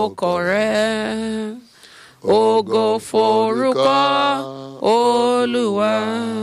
orúkọ rẹ ògo forúkọ olúwa.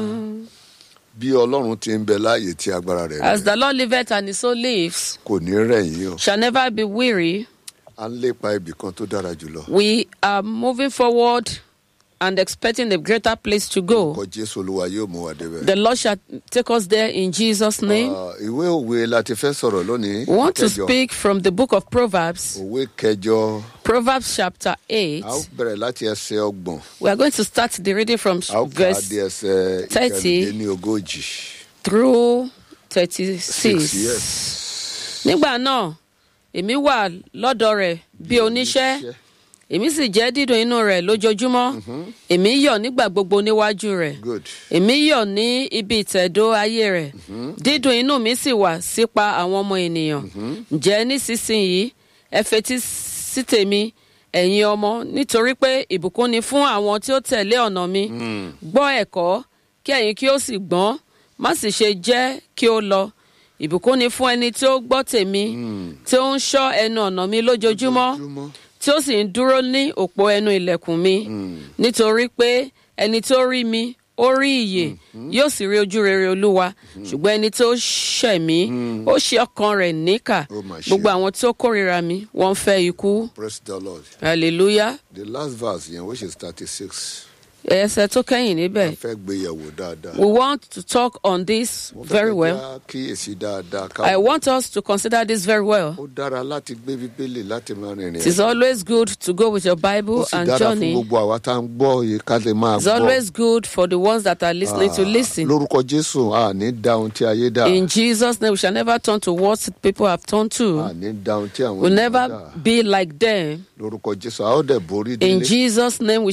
bí ọlọ́run ti ń bẹ láàyè tí agbára rẹ̀ As rẹ̀ the Lord liveth and his soul lives, kò ní rẹ̀yìn o shall never be weary. à ń lépa ibì kan tó dára jùlọ We are moving forward and expecting a greater place to go. kọ jésù olúwa yóò mú wa débẹ̀. The Lord shall take us there in Jesus' name. Ah, ìwé òwe la ti fẹ́ sọ̀rọ̀ lónìí We want to kẹjọ. speak from the book of Proverbs, òwe kẹjọ Proverbs chapter 8. a ó bẹ̀rẹ̀ láti ẹsẹ̀ ọgbọ̀n We are going to start the reading from a ó kà á verse di ẹsẹ̀ 30. ìkẹrìndínlẹ́ ogójì. through six 36. years. Nígbà náà, èmi wà lọ́dọ̀ rẹ̀ bí oníṣẹ́, èmi sì jẹ́ dídùn inú rẹ̀ lójoojúmọ́. Èmi yọ̀ nígbà gbogbo níwájú rẹ̀. good Èmi yọ̀ ní ibi ìtẹ̀dó ayé rẹ̀. Dídùn inú mi sì wà sípa àwọn ọmọ ènìyàn. Ǹjẹ́ nísinsìnyí ẹ fetí sí tèmi ẹ̀yin ọmọ nítorí pé ìbùkún ni fún àwọn tí ó tẹ̀lé ọ̀nà mi. Gbọ́ ẹ̀kọ́ kí ẹ̀yin kí ó sì gbọ́n má sì ṣe jẹ́ kí ó lọ. Ìbùkún ni fún ẹni tí ó gbọ́ tèmi tí ó ń ṣọ́ ẹnu ọ̀nà mi lójoojúmọ́ Lójoojúmọ́. tí ó sì ń dúró ní òpó ẹnu ilẹ̀kùn mi nítorí pé ẹni tó rí mi ó rí ìyè yóò sì rí ojú rere olúwa ṣùgbọ́n ẹni tó ṣẹ̀ mí ó ṣe ọkàn rẹ̀ níkà Ó mà ṣe. gbogbo àwọn tí ó kórìíra mi wọ́n ń fẹ́ ikú praise the lord hallelujah the last verse yẹn which is thirty six ẹsẹ̀ tó kẹ́yìn níbẹ̀ a fẹ́ gbé yẹ̀wò dáadáa. we want to talk on this Mo fẹ́ very kẹ́ well já kíyèsí dáadáa ká I want us to consider this very well ó dára láti gbé bíbélì láti máa rìnrìn it is always good to go with your ó Bible sì and dára fún journey gbogbo àwa tá à ń gbọ́ yìí ká lè máa it's gbọ́. always good for the ones that are listening to Ah, listen. lórúkọ jésù a ní dá ohun tí ayé dá In Jesus' name, we shall never turn to what people have turned a to. ní dá ohun tí àwọn We'll ènìyàn never dá be like them. lórúkọ jésù a ó dẹ̀ borí In délé Jesus' name, we